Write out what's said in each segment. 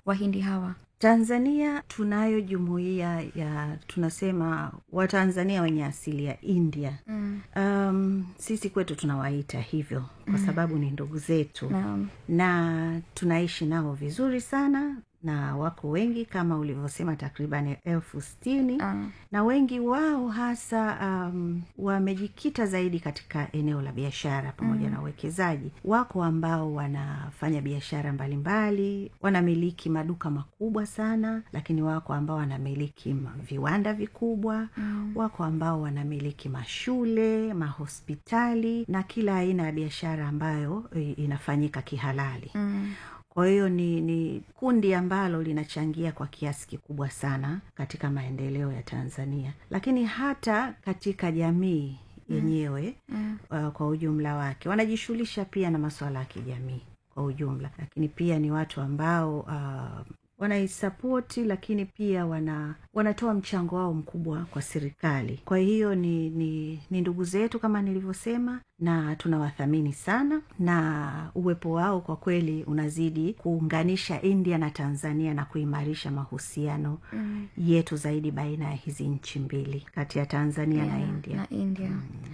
wahindi hawa tanzania tunayo jumuiya ya tunasema watanzania wenye asili ya india mm. um, sisi kwetu tunawaita hivyo kwa sababu ni ndugu zetu naam na tunaishi nao vizuri sana na wako wengi kama ulivyosema takriban elfu stini Ah. na wengi wao hasa um, wamejikita zaidi katika eneo la biashara pamoja mm. na uwekezaji wako ambao wanafanya biashara mbalimbali wanamiliki maduka makubwa sana lakini wako ambao wanamiliki ma- viwanda vikubwa mm. wako ambao wanamiliki mashule mahospitali na kila aina ya biashara ambayo i- inafanyika kihalali mm. kwa hiyo ni, ni kundi ambalo linachangia kwa kiasi kikubwa sana katika maendeleo ya tanzania lakini hata katika jamii yenyewe Mm. uh, kwa ujumla wake wanajishughulisha pia na masuala ya kijamii kwa ujumla lakini pia ni watu ambao uh, wanaisapoti lakini pia wana wanatoa mchango wao mkubwa kwa serikali kwa hiyo ni, ni, ni ndugu zetu kama nilivyosema na tunawathamini sana na uwepo wao kwa kweli unazidi kuunganisha india na tanzania na kuimarisha mahusiano Mm. yetu zaidi baina ya hizi nchi mbili kati ya tanzania na Yeah, india na india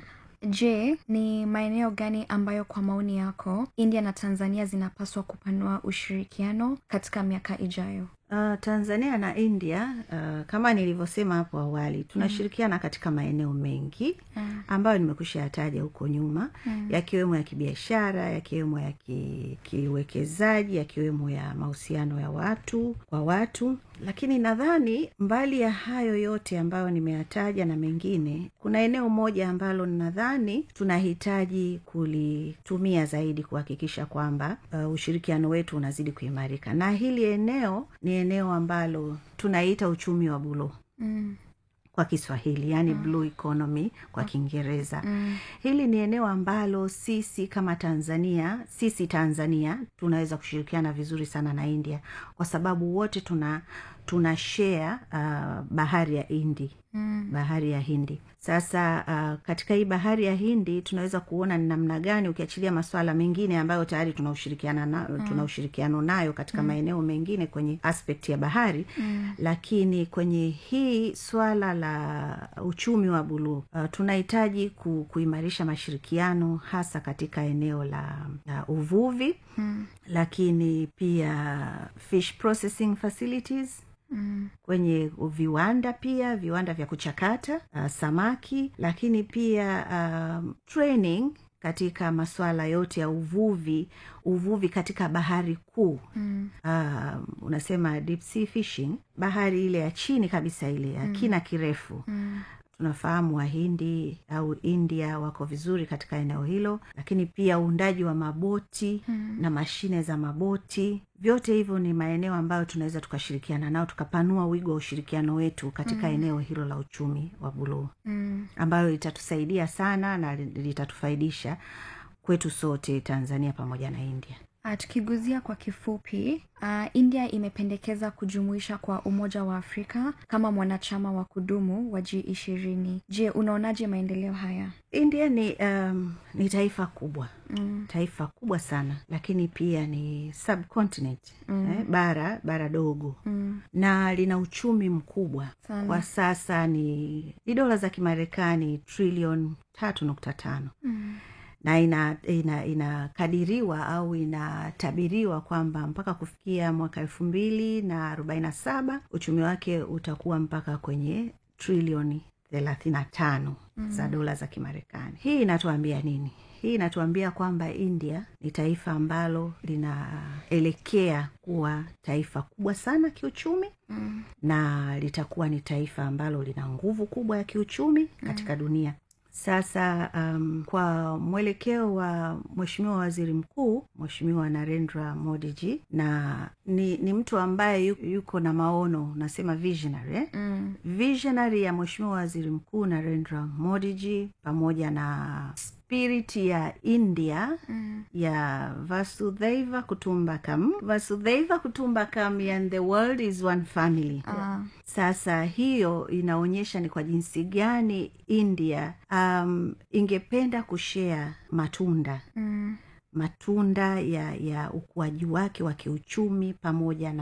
je ni maeneo gani ambayo kwa maoni yako india na tanzania zinapaswa kupanua ushirikiano katika miaka ijayo Uh, tanzania na india uh, kama nilivyosema hapo awali tunashirikiana katika maeneo mengi Mm. ambayo nimekusha yataja huko nyuma mm. yakiwemo ya kibiashara yakiwemo ya ki- kiuwekezaji yakiwemo ya mahusiano ya watu kwa watu lakini nadhani mbali ya hayo yote ambayo nimeyataja na mengine kuna eneo moja ambalo nadhani tunahitaji kulitumia zaidi kuhakikisha kwamba uh, ushirikiano wetu unazidi kuimarika na hili eneo ni eneo ambalo tunaita uchumi wa buluu mm. kwa kiswahili yani mm. blue economy kwa kiingereza Mm. hili ni eneo ambalo sisi kama tanzania sisi tanzania tunaweza kushirikiana vizuri sana na india kwa sababu wote tuna tuna share uh, bahari ya hindi Mm. bahari ya hindi sasa uh, katika hii bahari ya hindi tunaweza kuona ni namna gani ukiachilia maswala mengine ambayo tayari tuna ushirikiana na, mm. tuna ushirikiano nayo katika mm. maeneo mengine kwenye aspect ya bahari mm. lakini kwenye hii swala la uchumi wa buluu uh, tunahitaji ku, kuimarisha mashirikiano hasa katika eneo la, la uvuvi Mm. lakini pia fish processing facilities Mm. kwenye viwanda pia viwanda vya kuchakata uh, samaki lakini pia um, training katika masuala yote ya uvuvi uvuvi katika bahari kuu Mm. uh, unasema deep sea fishing bahari ile ya chini kabisa ile ya kina kirefu Mm. tunafahamu wahindi au india wako vizuri katika eneo hilo lakini pia uundaji wa maboti mm. na mashine za maboti vyote hivyo ni maeneo ambayo tunaweza tukashirikiana nao tukapanua wigo wa ushirikiano wetu katika mm. eneo hilo la uchumi wa buluu Mm. ambayo litatusaidia sana na litatufaidisha kwetu sote tanzania pamoja na india Ah, tukiguzia kwa kifupi uh, india imependekeza kujumuisha kwa umoja wa afrika kama mwanachama wa kudumu wa g ishirini je unaonaje maendeleo haya india ni um, ni taifa kubwa mm. taifa kubwa sana lakini pia ni subcontinent mm. eh, bara bara dogo Mm. na lina uchumi mkubwa Sana. kwa sasa ni ni dola za kimarekani trilioni tatu nukta tano Mm. na ina ina inakadiriwa au inatabiriwa kwamba mpaka kufikia mwaka elfu mbili na arobaini na saba uchumi wake utakuwa mpaka kwenye trilioni thelathini na tano mm. za dola za kimarekani hii inatuambia nini hii inatuambia kwamba india ni taifa ambalo linaelekea kuwa taifa kubwa sana kiuchumi Mm. na litakuwa ni taifa ambalo lina nguvu kubwa ya kiuchumi katika dunia sasa um, kwa mwelekeo wa mweshimiwa waziri mkuu mweshimiwa narendra modiji na ni, ni mtu ambaye yu- yuko na maono nasema visionary eh? Mm. visionary ya mweshimiwa waziri mkuu narendra modiji pamoja na spirit ya india Mm. ya vasudhaiva kutumbakam vasudhaiva kutumbakam and the world is one family Ah. sasa hiyo inaonyesha ni kwa jinsi gani india um, ingependa kushea matunda Mm. matunda ya ya ukuaji wake wa kiuchumi pamoja na